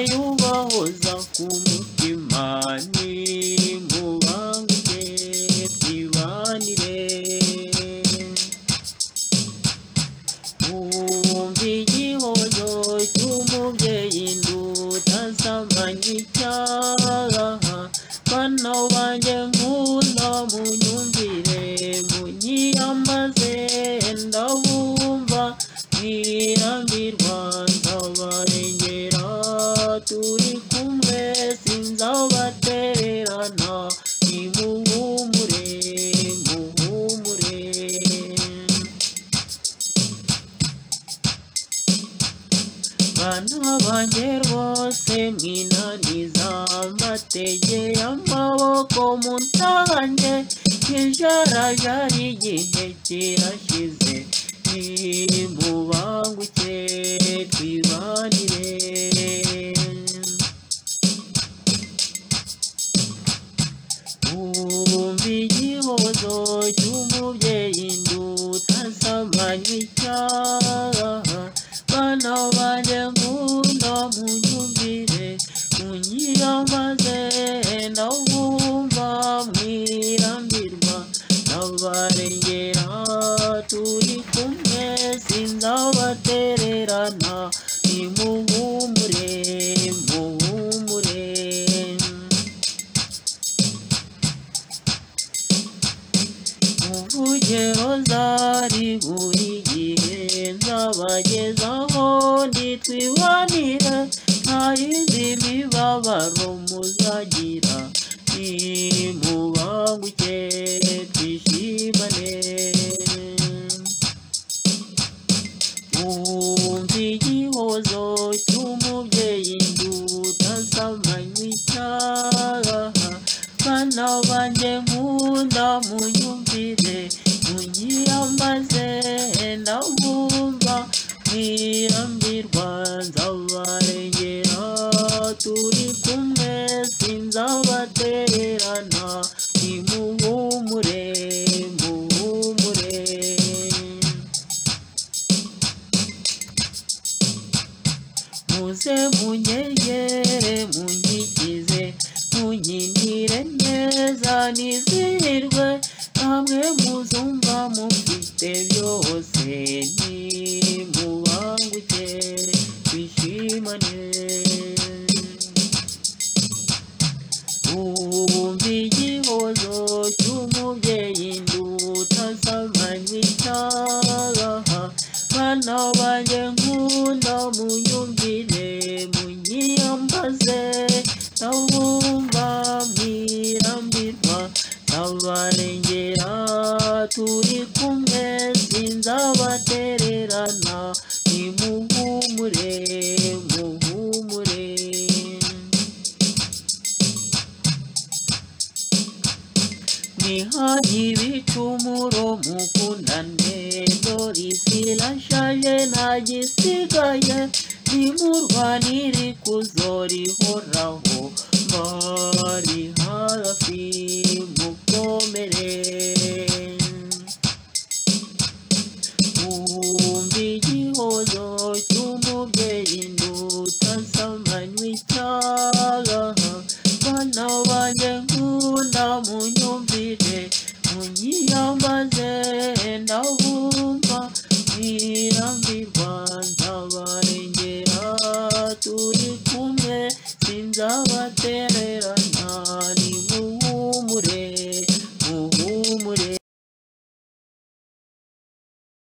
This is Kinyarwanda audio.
yubahoza ku mutima nimubangire twibanire wumva igihozo cy'umubyeyi ndutasamanye icyaha bana banjye nkunda munyumvire munyiyambaze ndabumva mwirambirwa ndabarengera turi kumwe sinzabatererana nimuhumure muhumure bana banjye rwose mwinaniza mbategeye amaboko munsange ijarajara igihe kirashize nimubanguke twibanire Wumva igihozo cy'umubyeyi ndutasamanye icyaha Bana banjye nkunda munyumvire munyiramaze ndabumva mwirambirwa ndabarengera turi kumwe sinzabatererana nimuhumure muhumure muvugero zari buri gihe nzabagezaho ntitwibanire ntarizi imibabaro muzagira nimubanguke twishimane wumva igihozo cy'umubyeyi ndutasamanywe icyaha bana banjye nkunda munyumvire munyiyambaze ndabumva mwirambirwa nzabarengera turi kumwe sinzabatererana nimuhumure muhumure muze munyegere munyigize munkinire neza nizihirwe namwe muzumva mufite byose nimubanguke twishimane wumva igihozo cy'umubyeyi ndutasamanye icyaha bana banjye nkunda munyumvire munyiyambaze ndabumva mwirambirwa ndabarengera turi kumwe sinzabatererana nimuhumure muhumure Nihaye ibicumuro mukundane dore isi irashaje nta gisigaye nimurwanire ikuzo rihoraho bari hafi mukomere